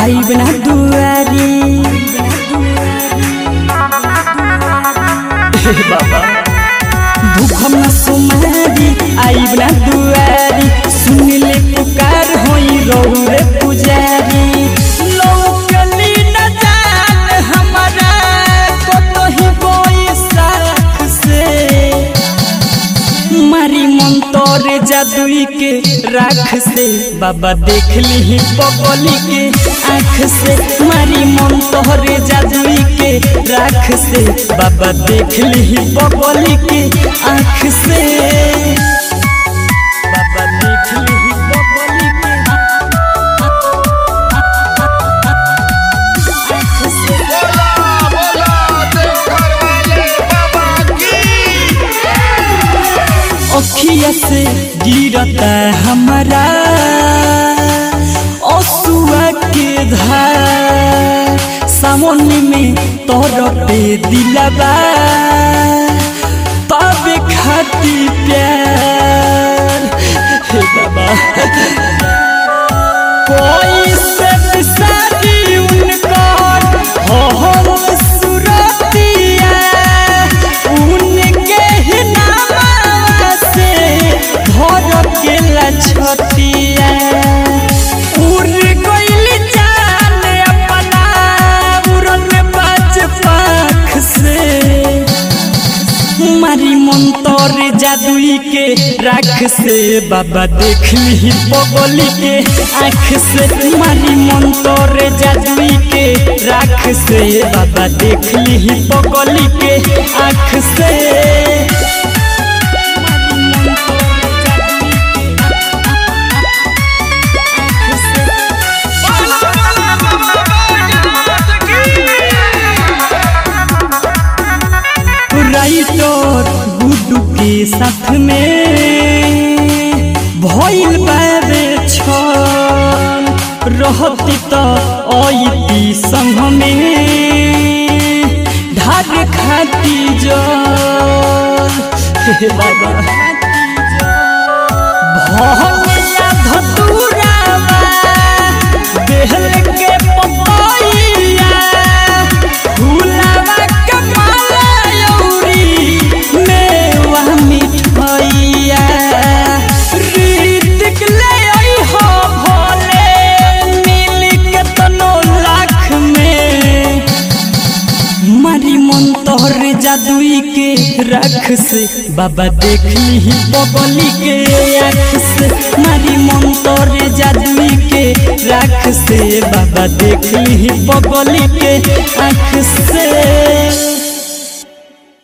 आईब ना दुआरी हे बाबा भूखम न सुमारी आईब ना दुआरी सुन ले पुकार होई रौरे पुजारी लौकली न जान हमारा कतही बोई साख से मारी मन तोरे जादुई के राख से बाबा देख ली पगली के आँख से मारी मन तोरे जादुई के राख से बाबा देख ली पगली के आँख से बाबा देख ली पगली के आँख से बोला बोला देवघर वाले बाबा की अखिया से गिरता हमारा असुआ के धार सावन में तोर पे दिलबा पावे खाती प्यार हे बाबा कोई से बिसारी उनकर हो हो सुरतिया उनके ही नाम से धर के लछतिया उड़ गइल जान अपना उड़न बाज पाख से मारी मन तोरे जादुई के राख से बाबा देख ली पगली के आँख से मारी मन तोरे जादुई के राख से बाबा देख ली पगली के आँख से बोला बोला बाबा बैजनाथ की राइटर गुड्डू के साथ में भइल बाबे छल रहती त अइती संग में ढार खाती जल हे बाबा भनिया धतुरावा बेहल के पपैया फुलावा के माला यौरी मेवा मिठैया रीतिक ले आई हो भोले मिल के तनो लाख में मारी मन तोहरे जादुई के राख से बाबा देख ली बबली के आँख से मारी मन तोहरे जादुई के राख से बाबा देख ली बबली के आँख से